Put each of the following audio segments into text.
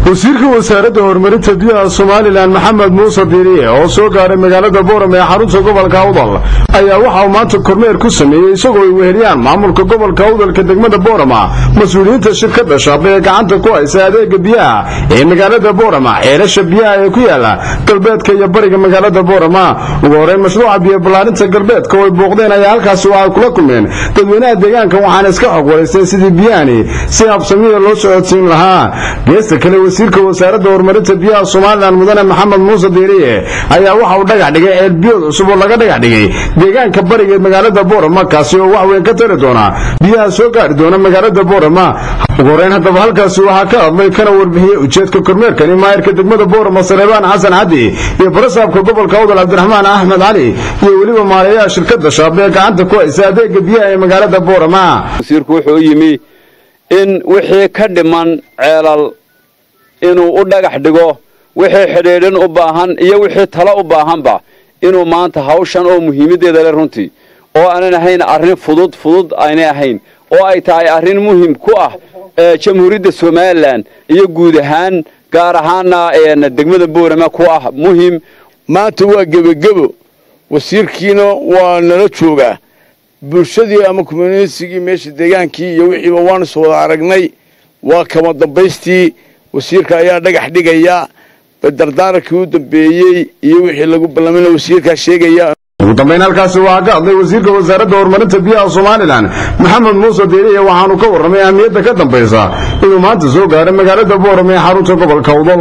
wasiirka wasaaradda horumarinta biyaha somalilan maxamed muuse diiriye oo soo gaaray magaalada booram ee xarunta gobolka awdal ayaa waxa uu maanta kormeer ku sameeyey isagoo ay weheliyaan maamulka gobolka awdalka degmada boorama mas-uuliyiinta shirkadda shaab ee gacanta ku haysa adeega biyaha ee magaalada boorama ceelasha biyaha ee ku yaala galbeedka iyo bariga magaalada boorama ugu horeyn mashruuca biyo ballaarinta galbeedka oo ay booqdeen ayaa halkaasi waxay kula kulmeen dadweynaha deegaanka waxaana iska xog waraysteen sidii biyahani si habsamiya loo socodsiin lahaa geesta kale wasiirka wasaaradda horumarinta biyaha somalilan mudane maxamed muuse diiriye ayaa waxa uu dhagax dhigay ceelbiyood cusub oo laga dhagax dhigay deegaanka bariga magaalada boorama kaasi oo wax weyn ka tari doona biyaha soo gaari doona magaalada boorama ugu horeyn haddaba halkaasi waxaa ka hadlay kana warbixiyey ujeedka kormeerkani maayirka degmada boorama saleebaan xasan xadi iyo barasaabka gobolka awdal cabdiraxmaan axmed cali iyo weliba maarayaha shirkadda shaab ee gacanta ku haysa adeega biyaha ee magaalada boorama wasiirku wuxuu yimi in wixii ka dhiman ceelal inuu u dhagax dhigo wixii xidhiidhin u baahan iyo wixii talo u baahanba inuu maanta hawshan oo muhiimaddeeda le runtii oo aanan ahayn arrin fudud fudud aynay ahayn oo ay tahay arrin muhim ku ah jamhuuriyadda somalilan iyo guud ahaan gaar ahaana degmada boorama ku ah muhim maanta waa gebagebo wasiirkiina waa nala joogaa bulshadii ama communitygii meesha deegaankii iyo wixiiba waanu is wada aragnay waa kama dambaystii wasiirka ayaa dhagax dhigaya dardaarankii u dambeeyey iyo wixii lagu ballamina wasiirkaa sheegaya ugu dambayn halkaasi waxaa ka hadlay wasiirka wasaaradda horumarinta biyaha somalilan maxamed muuse diiriye waxaanu ka warramay ahmiyadda ka dambaysa inuu maanta soo gaaray magaalada boorama ee xarunta gobolka awdal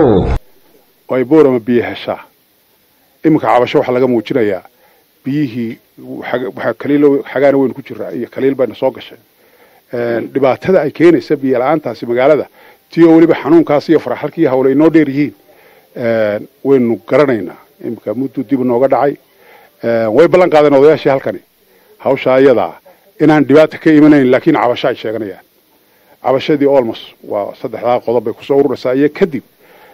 ay boorama biyo heshaa iminka cabasho waxaa laga muujinayaa biyihii xagaana weynu ku jiraa iyo kaliil bayna soo gashay dhibaatada ay keenaysa biyo la-aantaasi magaalada ti oo weliba xanuunkaas iyo faraxalkii hawle inoo dheer yihiin waynu garanaynaa iminka muddu dib nooga dhacay way ballan qaadeen odayaashii halkani hawshaa iyadaa inaan dhibaata ka imanayn laakiin cabasho ay sheeganayaan cabashadii olmos waa saddexdaa qodob bay kusoo ururaysaa iyo kadib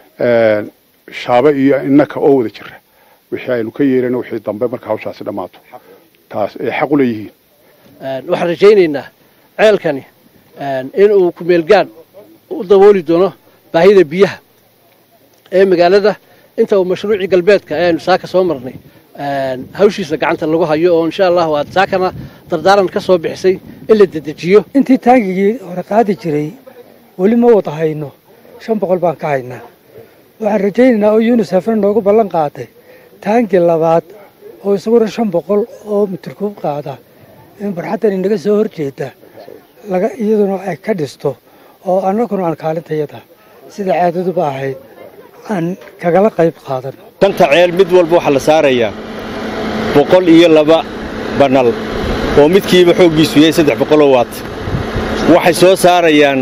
shaabe iyo innaka oo wada jira wixii aynu ka yeelana wixii dambe marka hawshaasi dhammaato taas ay xaq u leeyihiin waxaan rajaynaynaa ceelkani inuu kumeelgaan u dabooli doono baahida biyaha ee magaalada inta uu mashruucii galbeedka ee aynu saaka soo marnay hawshiisa gacanta lagu hayo oo insha allahu aad saakana dardaaran ka soo bixisay in la dedejiyo intii taangigii hore qaadi jiray weli ma wada hayno shan boqol baan ka haynaa waxaan rajaynaynaa oo yunisefna noogu ballan qaaday taangii labaad oo isaguna shan boqol oo mitirkuub qaada in barxaddan inaga soo horjeeda iyaduna ay ka dhisto oo annaguna aan kaalintayada sida caadaduba ahayd aan kagala qayb qaadano shanta ceel mid walba waxaa la saarayaa boqol iyo laba banal oo midkiiba xooggiisu yahay saddex boqoloo waat waxay soo saarayaan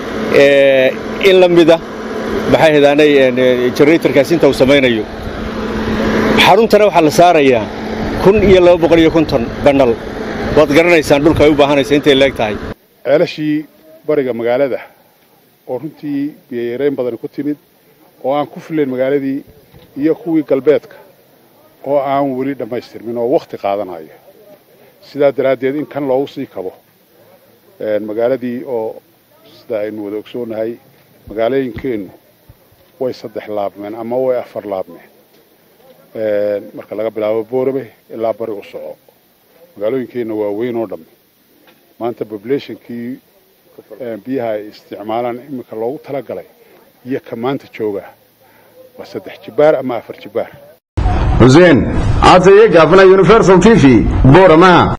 in la mida maxay hadaanay generatorkaas inta uu samaynayo xaruntana waxaa la saarayaa kun iyo laba boqol iyo konton banal waad garanaysaan dhulka ay u baahanaysa intay leeg tahay ceelashii bariga magaalada oo runtii biyoyareyn badani ku timid oo aan ku filayn magaaladii iyo kuwii galbeedka oo aan weli dhammaystirmin oo wakhti qaadanayo sidaa daraaddeed in kan loogu sii kabo magaaladii oo sida aynu wada ogsoonahay magaalooyinkeennu way saddex laabmeen ama way afar laabmeen marka laga bilaabo boorame ilaa bari u soco magaalooyinkeenna waa weyn oo dhammi maanta populationkii biyaha ay isticmaalaan iminka loogu talagalay iyo ka maanta jooga waa saddex jibaar ama afar jibaar xuseen cataye gaafna universal t v boorama